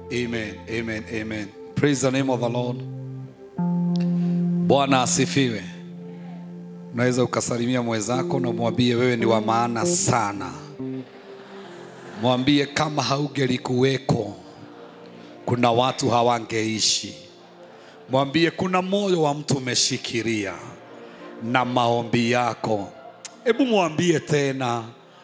Amen, amen, amen. Praise the name of the Lord. Bwana asifiwe. Unaweza ukasalimia mwenzako na mwambie wewe ni wa maana sana. Mwambie kama haugelikuweko, kuna watu hawangeishi. Mwambie kuna moyo wa mtu umeshikilia na maombi yako. Hebu mwambie tena,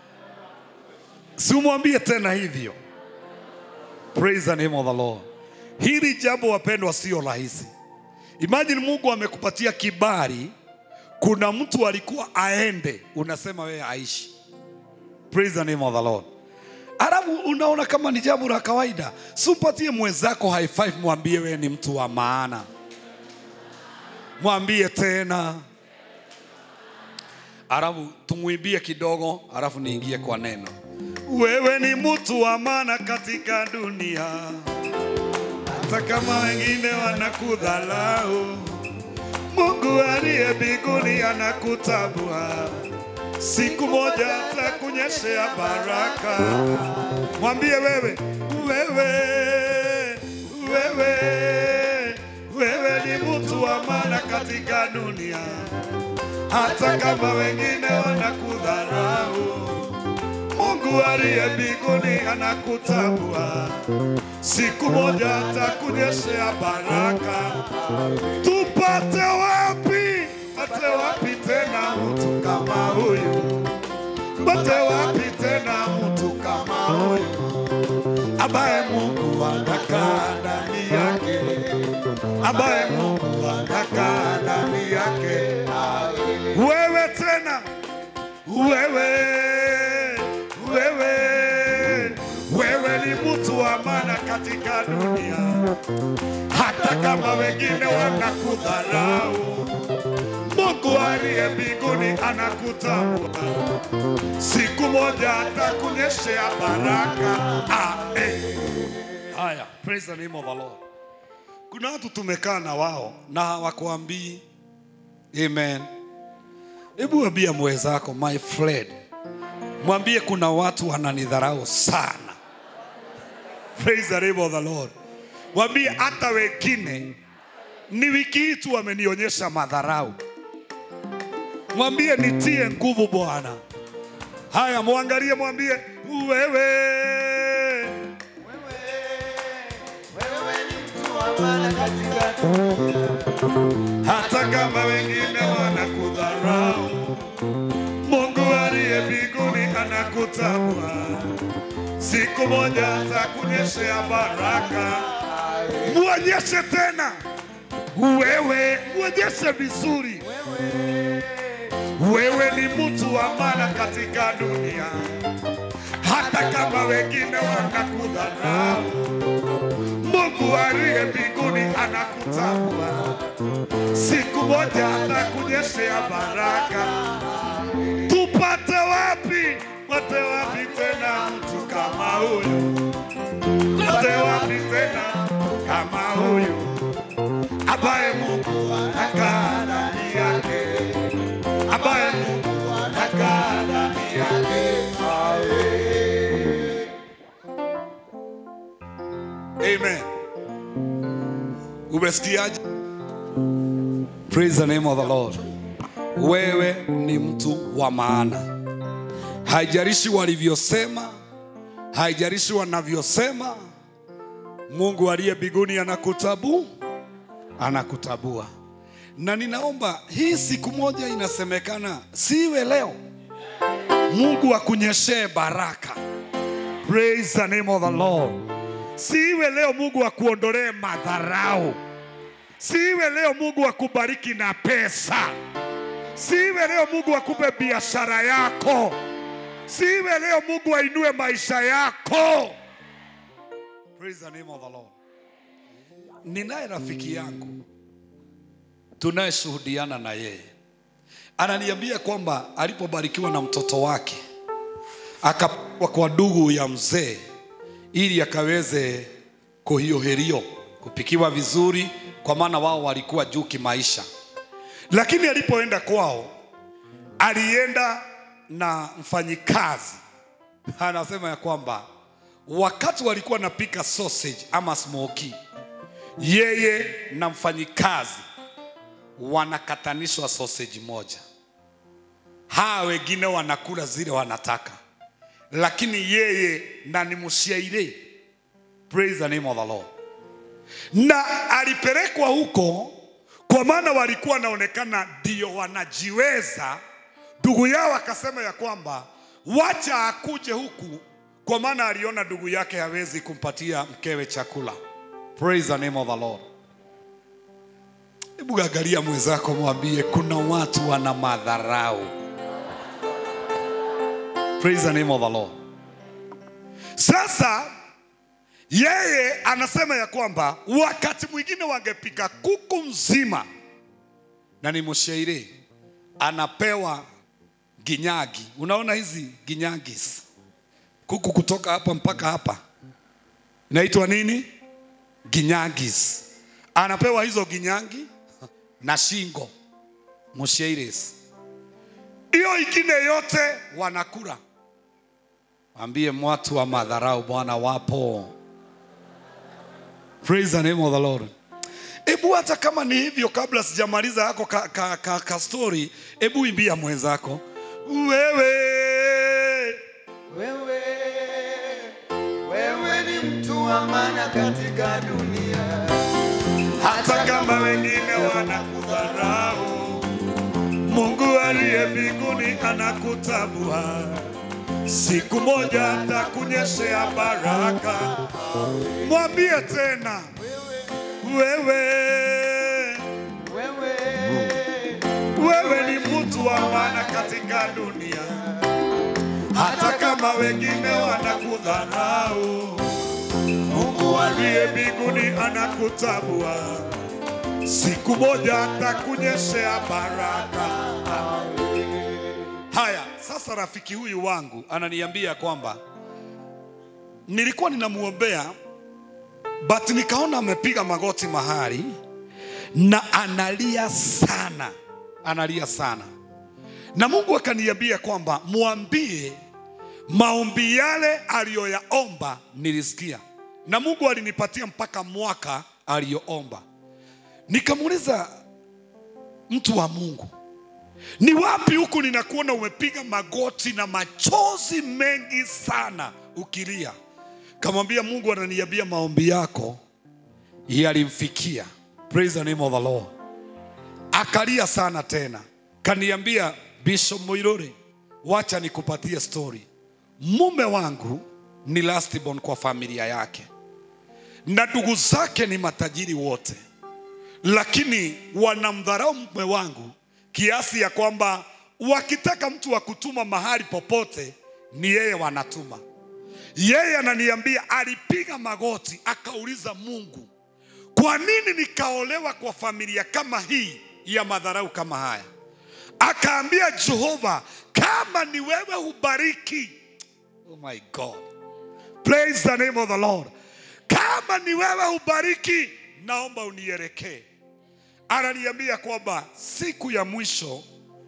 si umwambie tena hivyo. Praise the name of the Lord. Hili jambo wapendwa, sio rahisi. Imagine Mungu amekupatia kibali, kuna mtu alikuwa aende, unasema wewe aishi. Praise the name of the Lord. Alafu unaona kama ni jambo la kawaida, si upatie mwenzako high five, mwambie wewe ni mtu wa maana. Mwambie tena, alafu tumwimbie kidogo, alafu niingie kwa neno. Wewe ni mtu wa maana katika dunia, hata kama wengine wanakudhalau. Mungu aliye mbinguni anakutambua, siku moja atakunyeshea baraka. Mwambie wewe, wewe, wewe, wewe ni mtu wa maana katika dunia, hata kama wengine wanakudharau. Mungu aliye mbinguni anakutambua, siku moja atakunyeshea baraka. Tupate wapi, pate wapi tena mtu kama huyu? Pate wapi tena mtu kama huyu ambaye Mungu anakaa ndani yake, ambaye Mungu anakaa ndani yake. Wewe tena, wewe, wewe, wewe ni mtu wa maana katika dunia, hata kama wengine wanakudharau. Mungu aliye mbinguni anakutambua, siku moja atakunyeshea baraka. Amen. Haya, praise the name of the Lord. Kuna watu tumekaa na wao na hawakuambii amen. Hebu ambia mwenzako, my friend, mwambie kuna watu wananidharau sana. Praise the name of the Lord. Mwambie hata wengine ni wiki hii tu wamenionyesha madharau. Mwambie nitie nguvu Bwana. Haya, mwangalie, mwambie wewe, hata kama wengine wanakudharau, Mungu aliye mbinguni anakutambua, siku moja atakunyeshea baraka. Muonyeshe tena wewe, muonyeshe vizuri wewe ni mtu wa maana katika dunia, hata kama wengine wanakudharau. Mungu aliye mbinguni anakutambua, siku moja atakunyeshea baraka. Tupate wapi, pate wapi tena mtu kama huyu? Pate wapi tena mtu kama huyu ambaye Mungu anakaa ndani yake ambaye Mungu anakaa ndani yake. Amen. Umesikiaje? Praise the name of the Lord. Wewe ni mtu wa maana, haijalishi walivyosema, haijalishi wanavyosema. Mungu aliye mbinguni anakutabu, anakutabua na ninaomba hii siku moja inasemekana siwe leo, Mungu akunyeshee baraka. Praise the name of the Lord. Siwe leo Mungu akuondolee madharau. Siwe leo Mungu akubariki na pesa. Siwe leo Mungu akupe biashara yako. Siwe leo Mungu ainue maisha yako. Praise the name of the Lord. Ninaye rafiki yangu tunayeshuhudiana na yeye ananiambia kwamba alipobarikiwa na mtoto wake akapelekwa kwa ndugu ya mzee ili akaweze kuhioherio kupikiwa vizuri, kwa maana wao walikuwa juu kimaisha. Lakini alipoenda kwao, alienda na mfanyikazi, anasema ya kwamba wakati walikuwa napika sausage ama smoky, yeye na mfanyikazi wanakatanishwa sausage moja, hawa wengine wanakula zile wanataka, lakini yeye na ni mshairi. Praise the name of the Lord. Na alipelekwa huko kwa maana walikuwa wanaonekana ndio wanajiweza. Ndugu yao akasema ya kwamba wacha akuje huku, kwa maana aliona ndugu yake hawezi kumpatia mkewe chakula. Praise the name of the Lord. Hebu angalia mwenzako, mwambie kuna watu wana madharau. Praise the name of the Lord. Sasa yeye anasema ya kwamba wakati mwingine wangepika kuku mzima, na ni mshairi anapewa ginyagi. Unaona hizi ginyagis, kuku kutoka hapa mpaka hapa inaitwa nini? Ginyagis. Anapewa hizo ginyangi na shingo mshairis, hiyo ingine yote wanakula. Ambie watu wa madharau Bwana wapo. Praise the name of the Lord. Ebu hata kama ni hivyo, kabla sijamaliza yako ka, ka, ka, ka story, ebu imbia mwenzako wewe Wewe, wewe ni mtu wa maana katika dunia, hata kama wengine wanakudharau, Mungu aliye mbinguni anakutambua. Siku moja atakunyeshea baraka. Mwambie tena wewe, wewe, wewe ni mtu wa maana katika dunia, hata kama wengine wanakudharau. Mungu aliye mbinguni anakutambua. Siku moja atakunyeshea baraka. Haya, sasa rafiki huyu wangu ananiambia kwamba nilikuwa ninamuombea but nikaona amepiga magoti mahali na analia sana, analia sana, na Mungu akaniambia kwamba mwambie maombi yale aliyoyaomba nilisikia, na Mungu alinipatia mpaka mwaka aliyoomba. Nikamuuliza mtu wa Mungu, ni wapi huku ninakuona umepiga magoti na machozi mengi sana ukilia? Kamwambia Mungu ananiambia maombi yako yalimfikia. Praise the name of the Lord. Akalia sana tena, kaniambia Bishop Muiruri, wacha nikupatie story. Mume wangu ni last born kwa familia yake na ndugu zake ni matajiri wote, lakini wanamdharau mume wangu kiasi ya kwamba wakitaka mtu wa kutuma mahali popote ni yeye wanatuma. Yeye ananiambia alipiga magoti akauliza Mungu, kwa nini nikaolewa kwa familia kama hii ya madharau kama haya? Akaambia Jehova, kama ni wewe hubariki. Oh my God. Praise the name of the Lord. Kama ni wewe hubariki, naomba unielekee. Ananiambia kwamba siku ya mwisho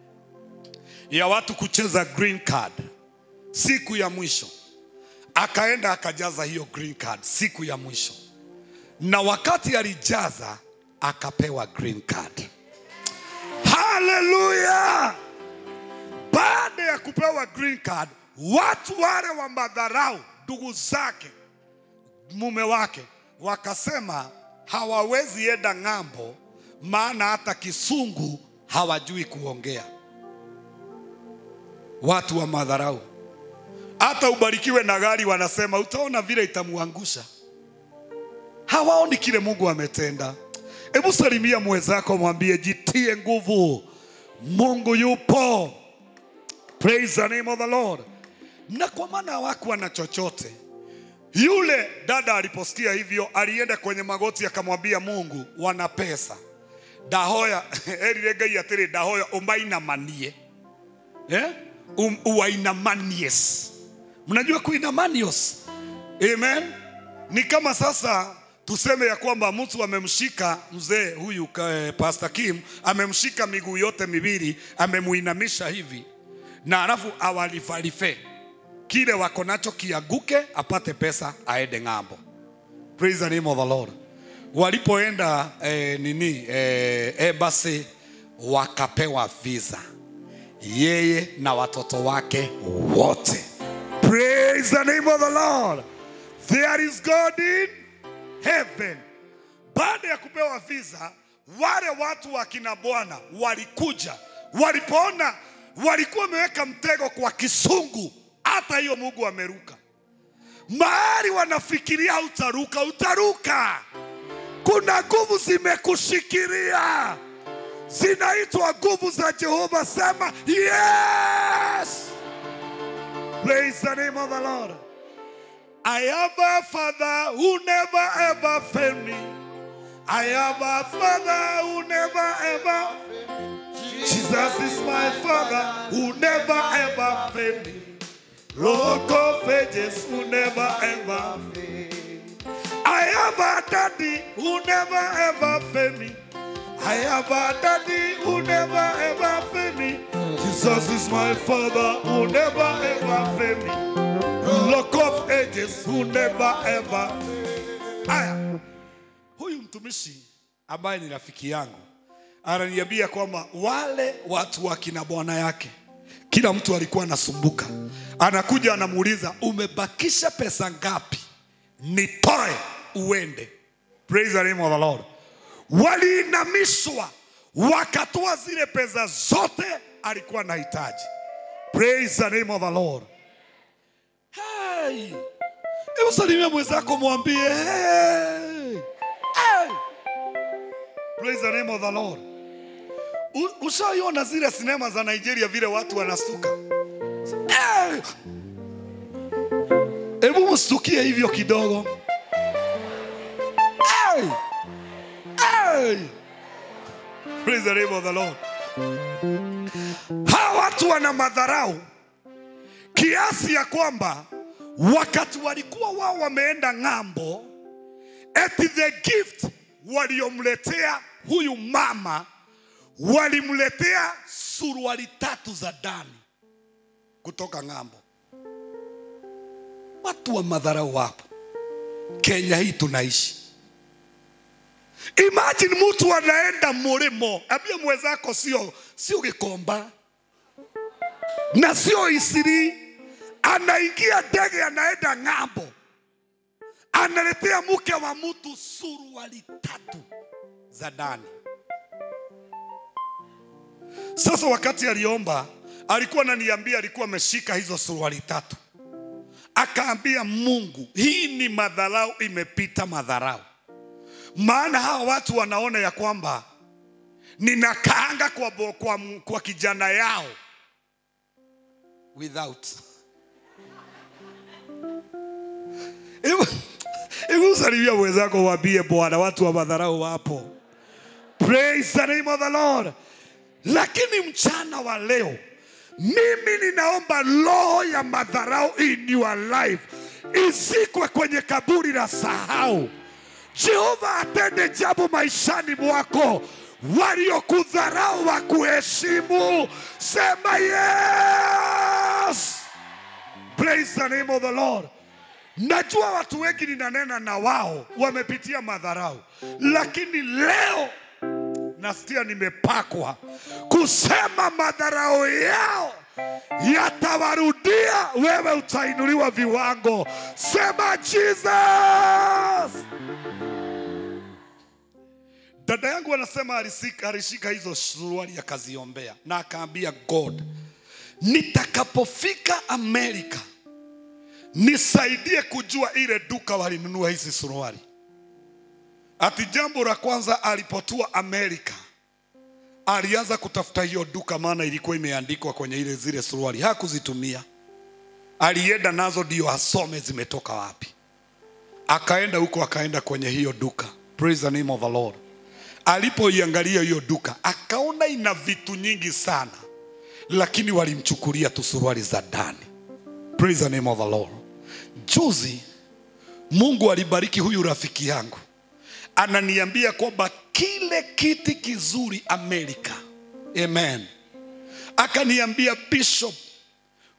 ya watu kucheza green card, siku ya mwisho akaenda akajaza hiyo green card siku ya mwisho, na wakati alijaza akapewa green card. Haleluya! Baada ya kupewa green card, watu wale wa madharau, ndugu zake, mume wake, wakasema hawawezi enda ng'ambo, maana hata kisungu hawajui kuongea. Watu wa madharau hata ubarikiwe na gari, wanasema utaona vile itamuangusha. Hawaoni kile Mungu ametenda. Hebu salimia mwenzako, mwambie jitie nguvu, Mungu yupo. Praise the name of the Lord. Na kwa maana hawakuwa na chochote, yule dada aliposikia hivyo, alienda kwenye magoti akamwambia Mungu, wana pesa ndahoya erire ngai atĩrĩ ndahoya ũmainamanie eh? um, uwainamanies mnajua kuinamanios amen ni kama sasa tuseme ya kwamba mtu amemshika mzee huyu eh, pastor kim amemshika miguu yote miwili amemuinamisha hivi na alafu awalifalife kile wako nacho kiaguke, apate pesa aende ng'ambo. Praise the name of the Lord. Walipoenda eh, nini eh, embassy wakapewa visa, yeye na watoto wake wote. Praise the name of the Lord. There is God in heaven. Baada ya kupewa visa, wale watu wa kina Bwana walikuja, walipoona walikuwa wameweka mtego kwa kisungu, hata hiyo Mungu ameruka mahali wanafikiria utaruka, utaruka. Kuna nguvu zimekushikilia, zinaitwa nguvu za Jehova. Sema yes. Praise the name of the Lord. I have a father who never ever failed me. I have a father who never ever. Jesus is my father who never ever failed me. Rock of ages who never ever I have a daddy who never ever failed me. I have a daddy who never ever failed me. Jesus is my father who never ever failed me. Rock of ages who never ever. Aya, huyu mtumishi ambaye ni rafiki yangu ananiambia kwamba wale watu wa kina bwana yake kila mtu alikuwa anasumbuka, anakuja anamuuliza, umebakisha pesa ngapi nitoe uende. Praise the name of the Lord. Waliinamishwa wakatoa zile pesa zote alikuwa anahitaji. Praise the name of the Lord. Hey. Hebu salimia mwenzako mwambie hey. Hey. Praise the name of the Lord. U- Ushaiona zile sinema za Nigeria vile watu wanastuka? Eh! Hebu mstukie hivyo kidogo. Hey! Hey! Praise the name of the Lord. Hawa watu wana madharau kiasi ya kwamba wakati walikuwa wao wameenda ng'ambo, eti the gift waliomletea huyu mama walimletea suruali tatu za ndani kutoka ng'ambo. Watu wa madharau wapo Kenya hii tunaishi. Imagine mtu anaenda mlimo, ambia mwenzako sio sio Gikomba na sio Isiri, anaingia ndege anaenda ng'ambo, analetea mke wa mtu suruali tatu za ndani. Sasa wakati aliomba, alikuwa ananiambia, alikuwa ameshika hizo suruali tatu, akaambia Mungu, hii ni madharau, imepita madharau. Maana hawa watu wanaona ya kwamba ninakaanga kwa, bo- kwa, kwa kijana yao without Hebu- hebu salimia mwenzako, waambie Bwana, watu wa madharau wapo. Praise the name of the Lord. Lakini mchana wa leo mimi ninaomba roho ya madharau in your life izikwe kwenye kaburi la sahau. Jehova atende jambo maishani mwako, waliokudharau wakuheshimu. Sema yes. Praise the name of the Lord. Najua watu wengi ninanena na wao wamepitia madharau, lakini leo nasikia nimepakwa kusema madharau yao yatawarudia, wewe utainuliwa viwango. Sema Jesus. Dada yangu anasema alisika, alishika hizo suruali akaziombea na akaambia God, nitakapofika Amerika nisaidie kujua ile duka walinunua hizi suruali. Ati jambo la kwanza alipotua Amerika alianza kutafuta hiyo duka, maana ilikuwa imeandikwa kwenye ile zile suruali. Hakuzitumia, alienda nazo ndio asome zimetoka wapi. Akaenda huko, akaenda kwenye hiyo duka. Praise the name of the Lord. Alipoiangalia hiyo duka, akaona ina vitu nyingi sana, lakini walimchukulia tu suruali za ndani. Praise the name of the Lord. Juzi Mungu alibariki huyu rafiki yangu, ananiambia kwamba kile kiti kizuri Amerika, amen. Akaniambia Bishop,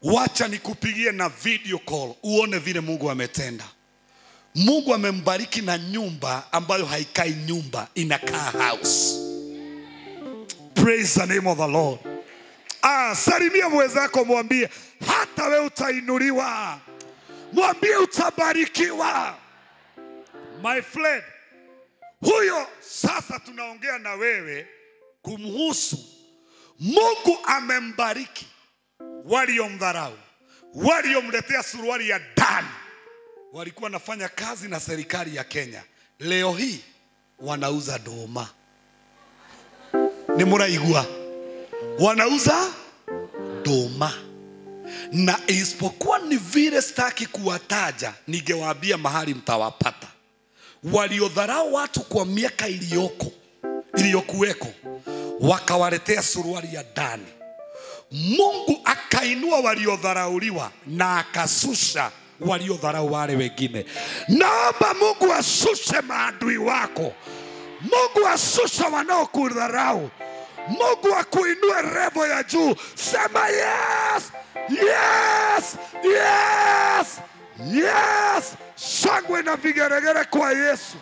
wacha nikupigie na video call uone vile Mungu ametenda. Mungu amembariki na nyumba ambayo haikai nyumba, inakaa house. Praise the name of the Lord. Ah, salimia mwenzako, mwambie hata we utainuliwa, mwambie utabarikiwa. My friend, huyo sasa tunaongea na wewe kumhusu. Mungu amembariki waliomdharau, waliomletea suruali ya ndani, walikuwa wanafanya kazi na serikali ya Kenya, leo hii wanauza doma. Ni muraigua, wanauza doma na isipokuwa ni vile sitaki kuwataja, ningewaambia mahali mtawapata. Waliodharau watu kwa miaka iliyoko iliyokuweko, wakawaletea suruali ya ndani. Mungu akainua waliodharauliwa na akasusha waliodharau wale wengine. Naomba Mungu asushe maadui wako, Mungu asushe wanaokudharau, Mungu akuinue revo ya juu. Sema yes, yes, yes, yes. Shangwe na vigeregere kwa Yesu.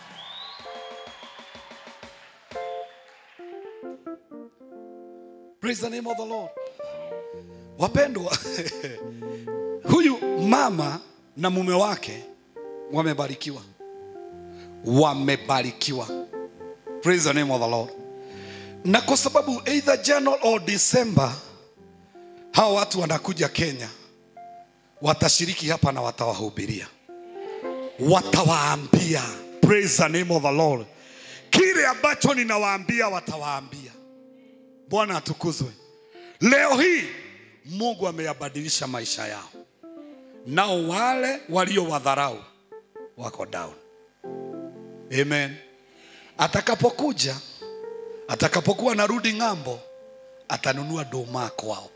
Praise the name of the Lord. Wapendwa, huyu mama na mume wake wamebarikiwa, wamebarikiwa. Praise the name of the Lord. Na kwa sababu either January or December hawa watu wanakuja Kenya, watashiriki hapa na watawahubiria, watawaambia. Praise the name of the Lord. Kile ambacho ninawaambia watawaambia. Bwana atukuzwe. Leo hii Mungu ameyabadilisha maisha yao, nao wale waliowadharau wako down. Amen. Atakapokuja, atakapokuwa narudi ng'ambo, atanunua doma kwao.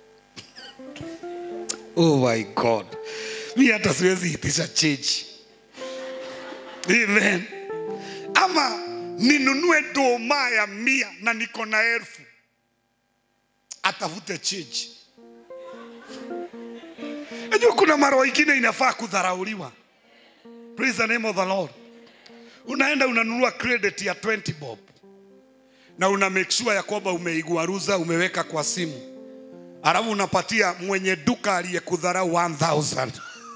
Oh my God, mi hata siwezi itisha chechi. Amen. Ama ninunue doma ya mia na niko na elfu atafute change. Unajua kuna mara ingine inafaa kudharauliwa. Praise the name of the Lord. Unaenda unanunua credit ya 20 bob na una make sure ya kwamba umeiguaruza umeweka kwa simu, alafu unapatia mwenye duka aliyekudharau 1000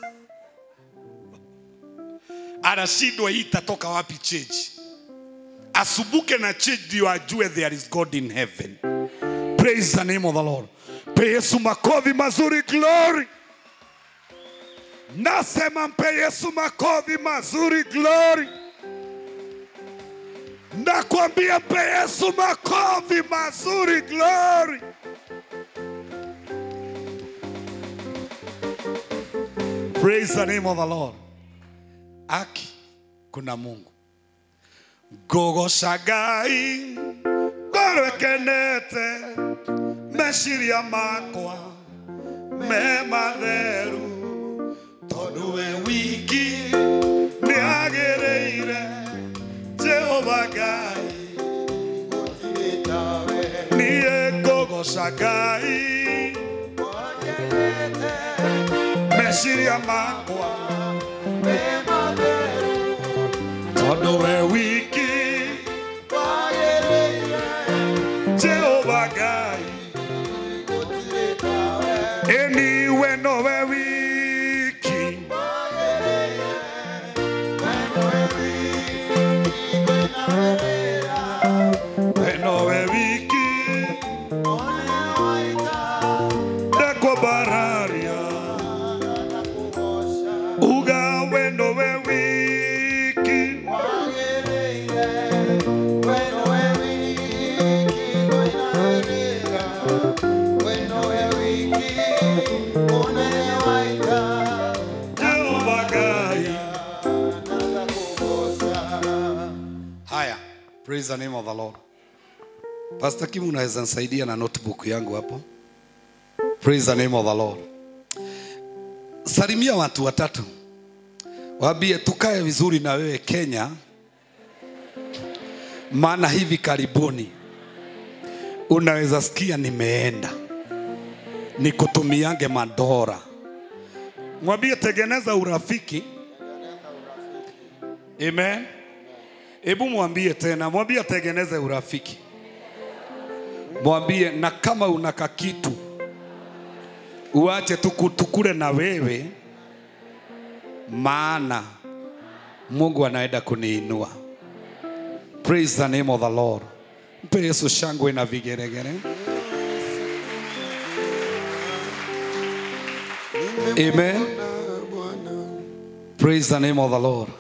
anashindwa hii itatoka wapi change. Asubuke na change ndio ajue there is God in heaven. Praise the name of the Lord. Mpe Yesu makofi mazuri, glory. Nasema mpe Yesu makofi mazuri, glory. Nakwambia mpe Yesu makofi mazuri, glory. Praise the name of the Lord. Aki kuna Mungu. Gogo shagai ngorwekenete meciria makwa me matheru tondu we wiki nĩ agĩrĩire jehova ngai niĩ ngũgoca ngai meciria makwa tondu we wiki jehova ngai eniwe nowe wiki we nowe wiki ndakwambararia uga we nowe wiki jehova ngai haya praise the name of the lord pastor kim unaweza nisaidia na notebook yangu hapo praise the name of the lord salimia watu watatu waambie tukae vizuri na wewe kenya maana hivi karibuni unaweza sikia nimeenda nikutumiange madora Mwambie tengeneza urafiki. Amen. Hebu mwambie tena, mwambie tengeneze urafiki. Mwambie na kama una kakitu uache tuku- tukule na wewe, maana Mungu anaenda kuniinua. Praise the name of the Lord. Mpe Yesu shangwe na vigeregere. Amen. Praise the name of the Lord.